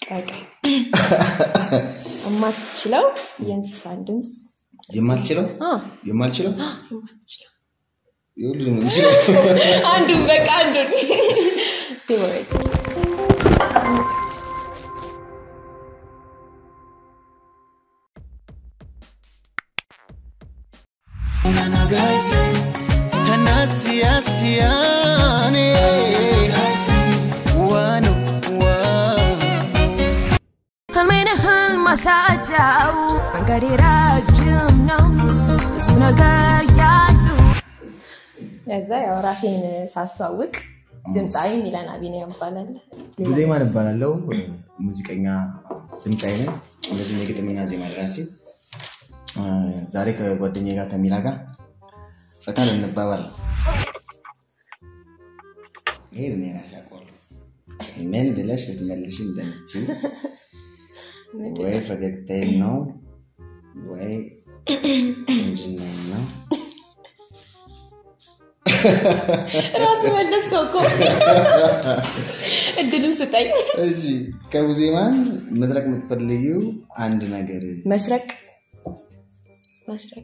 ቀቀይ የማትችለው የእንስሳን ድምፅ የማልችለው አ፣ የማልችለው የማትችለው የሁሉንም የምችለው አንዱን በቃ አንዱን ፌቨሬት ህልሜን ህልም ማሳጫው መንገዴ ረጅም ነው ብዙ ነገር ያሉ ከዛ ያው ራሴን ሳስተዋውቅ ድምፃዊ ሚለን አቢኒያም ይባላል። ዜማን እባላለሁ። ሙዚቀኛ ድምፃዊ ነኝ። እንደዚሁም የግጥምና ዜማ ደራሲ። አ፣ ዛሬ ከጓደኛዬ ጋር ከሚላ ጋር ፈታ ልንባባል ነው። ይሄ እኔ ራሴ አውቀዋለሁ። ምን ብለሽ ልትመልሽ እንደምትችል ወይ ፈገግታዬን ነው ወይ እንጅናዬን ነው። ራስ መለስከው እኮ እድሉን ስጠኝ። እሺ ከቡዜማን መስረቅ የምትፈልጊው አንድ ነገር መስረቅ መስረቅ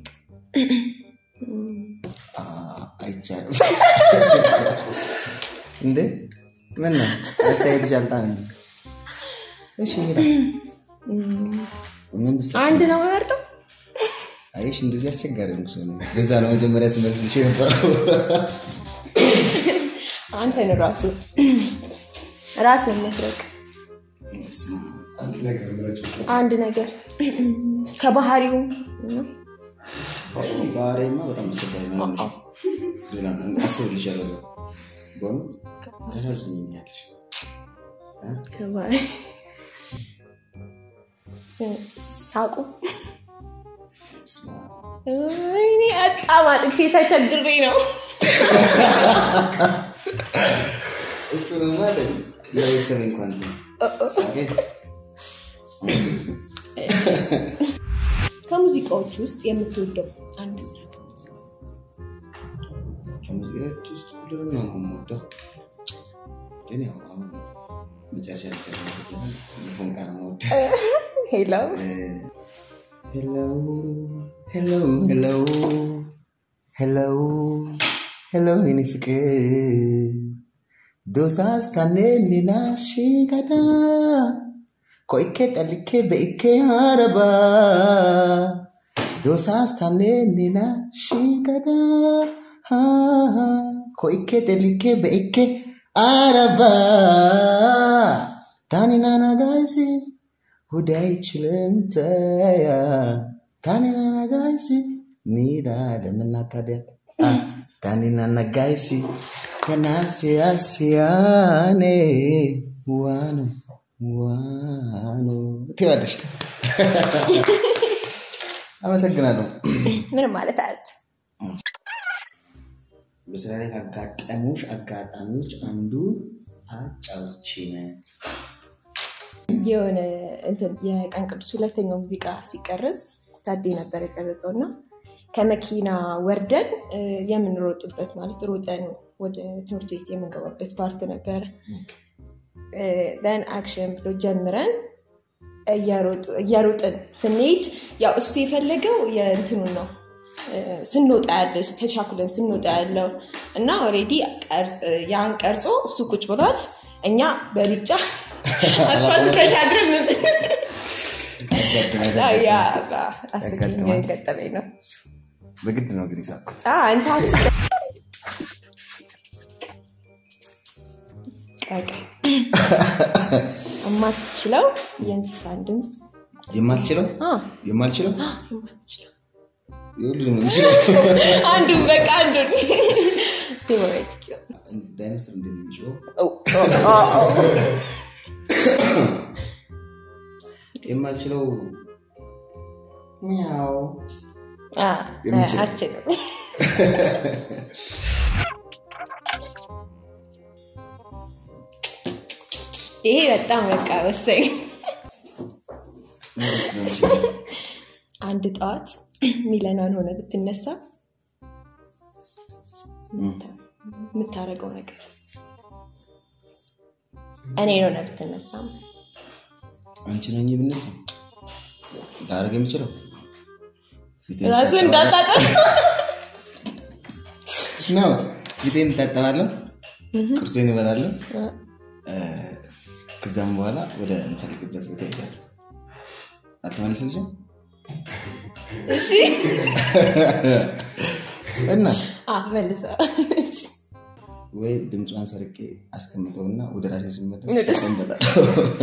አ፣ አይቻልም እንዴ? ምን ነው አስተያየት ጃልታ ነው? እሺ ሚላ ምን ብስ አንድ ነው የምመርጠው። አይሽ እንደዚህ አስቸጋሪ ነው ሰው ነው። በዛ ነው መጀመሪያ ስመልስልሽ የነበረው። አንተን ራሱ ራስን መስረቅ አንድ ነገር ምረጭ። አንድ ነገር ከባህሪው ነው። ዛሬማ በጣም አስቸጋሪ ነው። ያለሽ ሌላ አስብልሻለሁ። በእውነት ታሳዝኝኛለሽ። ከባህሪ ሳቁ ስማ፣ እኔ በጣም አጥቼ ተቸግሬ ነው። እሱንማ አይደለም ለቤተሰብ እንኳን ሳቄ ከሙዚቃዎች ውስጥ የምትወደው አንድ ስራ ከሙዚቃዎች ውስጥ ሁሉንም ነው የምወደው። ግን ያው አሁን መጨረሻ ላይ ሰራሁት ዘፈን ፎንቃ ነው የምወደው። ሄሎ ሄሎ ሄሎ ሄሎ ሄሎ ሄሎ የኔ ፍቅር ዶሳስ ታኔ ሌላ ሽጋታ ኮይኬ ጠልኬ በኢኬ አረባ ዶሳስ ታኔ ሌላ ሽጋታ ኮይኬ ጠልኬ በኢኬ አረባ ታኒናና ጋይሲ ሁዳይ ችልምተያ ታኒናና ጋይሲ ሚዳ ለምና ታዲያ አ፣ ታኒናና ጋይሲ ከናሲያሲያኔ ዋኑ ዋኑ ትያለሽ። አመሰግናለሁ። ምንም ማለት አለ በስራ ላይ ካጋጠሙሽ አጋጣሚዎች አንዱ አጫውቺን። የሆነ እንትን የቀን ቅዱስ ሁለተኛው ሙዚቃ ሲቀረጽ ታዴ ነበር የቀረጸው እና ከመኪና ወርደን እ፣ የምንሮጥበት ማለት ሮጠን ወደ ትምህርት ቤት የምንገባበት ፓርት ነበረ። ን አክሽን ብሎ ጀምረን እያሮጡ- እያሮጥን ስንሄድ ያው እሱ የፈለገው የእንትኑን ነው እ፣ ስንወጣ ያለ ተቻኩለን ስንወጣ ያለው እና ኦልሬዲ ያን ቀርጾ እሱ ቁጭ ብሏል። እኛ በሩጫ አስፋልት ተሻግረን ያ አስገኝ ያጋጥማል። ገጠመኝ ነው። በግድ ነው እንግዲህ ሳኩት። አ፣ አንተ አስበህ ቀቀይ የማትችለው የእንስሳን ድምፅ የማልችለው አ፣ የማልችለው የማትችለው የሁሉንም የምችለው አንዱን በቃ አንዱን ፌቨሬት ዳይኖሰር እንደሚችለው የማልችለው ሚያው የምችለው። አችልም ይሄ በጣም በቃ ወሳኝ ማለት ነው የምችለው። አንድ ጠዋት ሚለናን ሆነ ብትነሳ የምታደርገው ነገር እኔ ሆነ ብትነሳ አንቺ ነኝ ብነሳ ላደርግ የሚችለው ፊቴን ራሱ እታጠባለሁ። እንዳታጠ ነው ፊቴን እታጠባለሁ፣ ቁርሴን እበላለሁ። እ፣ ከዛም በኋላ ወደ እንፈልግበት ቦታ ይሄዳል። አልተመለሰልሽም እሺ እና አ መልሰ ወይ ድምጿን ሰርቄ አስቀምጠውና ወደ ራሴ ስመለስ ወደ- እቀመጣለሁ።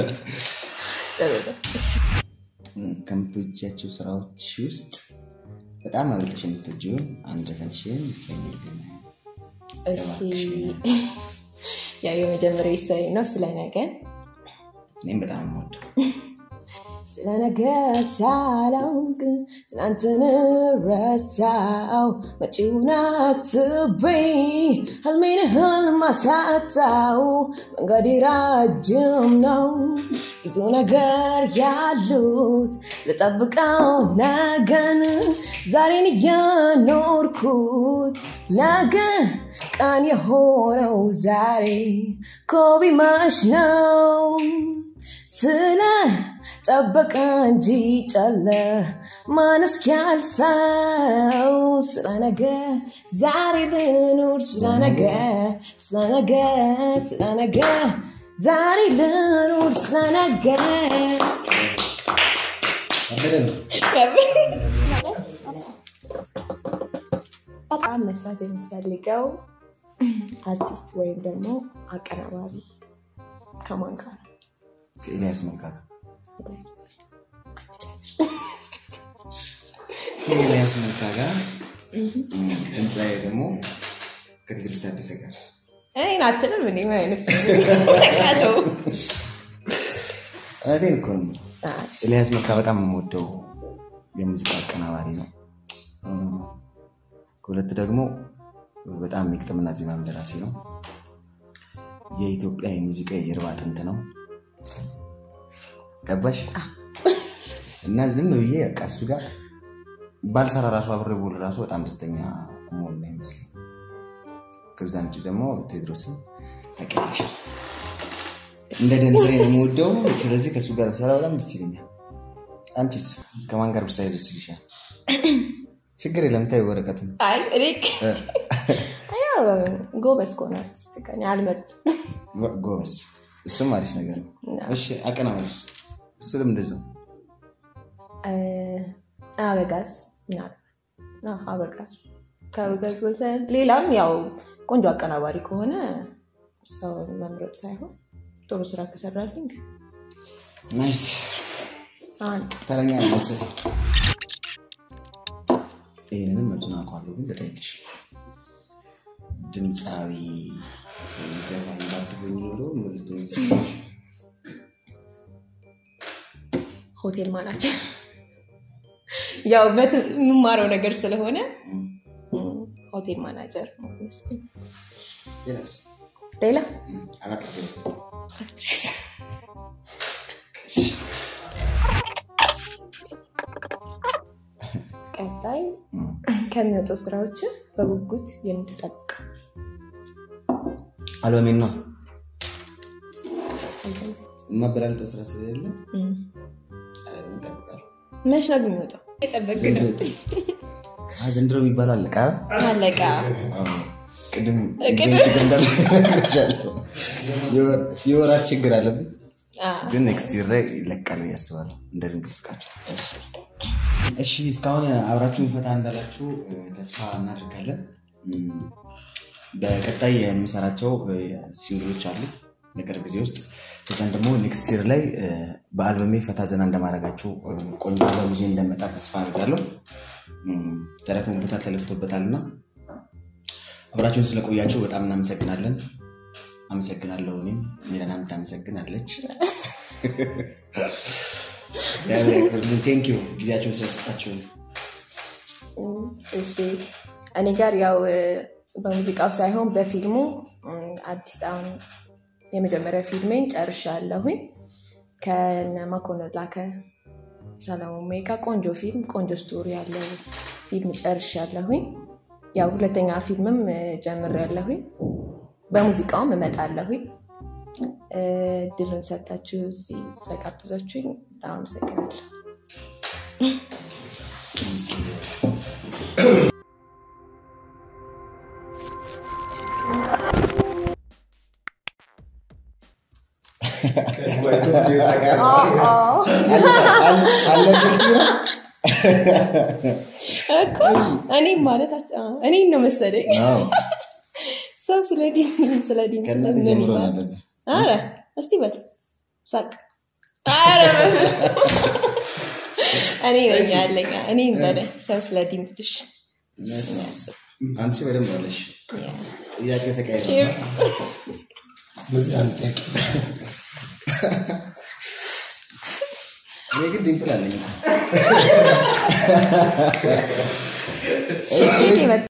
ከምትወጃቸው ስራዎች ውስጥ በጣም አብልጠሽ የምትወጂውን አንድ ዘፈንሽን ዝፈኝልኝ። እሺ ያው የመጀመሪያ ስራዬ ነው ስለ ነገ እኔም በጣም የምወደው ስለ ነገ ሳላውቅ ትናንትን ረሳው መጪውን አስቤ ህልሜን ህልም አሳጣው መንገዴ ረጅም ነው ብዙ ነገር ያሉት ልጠብቀው ነገን ዛሬን እያኖርኩት ነገ ቀን የሆነው ዛሬ ኮቢ መሽ ነው ስለ ጠበቀ እንጂ ጨለ ማን እስኪያልፈው ስለ ነገ ዛሬ ልኑር ስለ ነገ ስለ ነገ ስለ ነገ ዛሬ ልኑር ስለ ነገ ከበደ ነው። በጣም መስራት የምትፈልገው አርቲስት ወይም ደግሞ አቀናባሪ ከማን ጋር ነው? ከኤልያስ መልካ ጋር ከኤልያስ መልካ ጋር ድምፃዊ ደግሞ ከትግርሽ ታደሰ ጋር እኔን አትልም እንዴ? ምን አይነት ሰው ነው? ተቃተው። እውነቴን እኮ ነው። አይ፣ ኤልያስ መልካ በጣም የምወደው የሙዚቃ አቀናባሪ ነው። ከሁለት ደግሞ በጣም የግጥምና ዜማም ደራሲ ነው። የኢትዮጵያ የሙዚቃ የጀርባ አጥንት ነው። ገባሽ? እና ዝም ብዬ በቃ እሱ ጋር ባልሰራ ራሱ አብሬ ብውል ራሱ በጣም ደስተኛ መሆን ነው ይመስለኝ። ከዛ ውጭ ደግሞ ቴድሮስን ታውቂያለሽ፣ እንደ ደም ስሬ ነው የምወደው። ስለዚህ ከእሱ ጋር ብሰራ በጣም ደስ ይለኛል። አንቺስ ከማን ጋር ብሳይ ደስ ይልሻል? ችግር የለም ታይ ወረቀቱን አይ፣ እኔ ያው ጎበዝ ከሆነ አርቲስት ጋር እኔ አልመርጥም። ጎ- ጎበዝ፣ እሱም አሪፍ ነገር ነው። እሺ አቀናባሪስ? እሱንም እንደዚያው እ፣ አበጋዝ ምናልባት አዎ፣ አበጋዝ ከአበጋዝ ወሰን ሌላም ያው ቆንጆ አቀናባሪ ከሆነ ሰውን መምረጥ ሳይሆን ጥሩ ስራ ከሰራልኝ ናይስ። አንድ ተረኛ ነው መሰለኝ። ይህንንም መቱን አውቀዋለሁ፣ ግን ልጠይቅሽ ድምፃዊ ወይም ዘፋኝ ባትሆኚ ኖሮ ምን ልትሆኚ ትችያለሽ? ሆቴል ማናጀር ያው በት የምማረው ነገር ስለሆነ እም፣ እም፣ ሆቴል ማናጀር ነው የሚመስለኝ። ሌላስ? ሌላ እም፣ አላጠገብኩም። አክትሬስ ቀጣይ እም፣ ከሚወጡ ስራዎች በጉጉት የምትጠብቀው አልበሜን ነው የማበላልጠው ስራ ስለሌለ እም፣ አልበሜን እጠብቃለሁ። መች ነው ግን የሚወጣው? የጠበቅ ዘንድሮ ነው ይጠ- አ፣ ዘንድሮ የሚባለው አለቃ አለቃ ቅድም ቅድም- ጊዜ ችግር እንዳለ ነግሬሻለሁ። የወር- የወራት ችግር አለብን አ፣ ግን ኔክስት ይር ላይ ይለቃል ብዬ አስባለሁ። እንደ ድንግል ፍቃድ። እሺ እስካሁን አብራችሁን ፈታ እንዳላችሁ እ፣ ተስፋ እናደርጋለን። እም፣ በቀጣይ የምሰራቸው እ፣ ሲንግሎች አሉ በቅርብ ጊዜ ውስጥ ከዛም ደግሞ ኔክስት ይር ላይ እ፣ በአልበሜ ፈታ ዘና እንደማደርጋችሁ እ፣ ቆንጆ አልበም ይዤ እንደመጣ ተስፋ አድርጋለሁ። እም፣ ተደክሞበታል፣ ተለፍቶበታል እና አብራችሁን ስለቆያችሁ በጣም እናመሰግናለን። አመሰግናለሁ። እኔም ሚረናም ታመሰግናለች። እግዚአብሔር ያክብርልን። ቴንክ ዩ ጊዜያችሁን ስለሰጣችሁን። እም፣ እሺ እኔ ጋር ያው እ፣ በሙዚቃው ሳይሆን በፊልሙ እም፣ አዲስ አሁን የመጀመሪያ ፊልሜን ጨርሻለሁኝ ከነ መኮንን ላከ ሰለሞን ሜጋ ቆንጆ ፊልም ቆንጆ ስቶሪ ያለው ፊልም ጨርሻለሁኝ። ያው ሁለተኛ ፊልምም እ፣ ጀምሬያለሁኝ። በሙዚቃውም እመጣለሁኝ። ድርን ሰጥታችሁ እዚህ ስለጋብዛችሁኝ በጣም አመሰግናለሁ። እኮ እኔም ማለት እኔም ነው መሰለኝ ሰው ስለ ዲን ስለ ዲን ከእናት ምን ጀምሮ ይላል? አለብህ አረ እስቲ በል ሳቅ። አረ በል። እኔ ነኝ ያለኝ እኔ በለኝ ሰው ስለ ዲን ብልሽ የሚያስብ አንቺ በደንብ አለሽ ያ። ጥያቄ ተቀያይዘ ሼር ስለዚህ አንድ ጥያቄ እኔ ግን ዲምፕል አለኝ ከየት የመጣ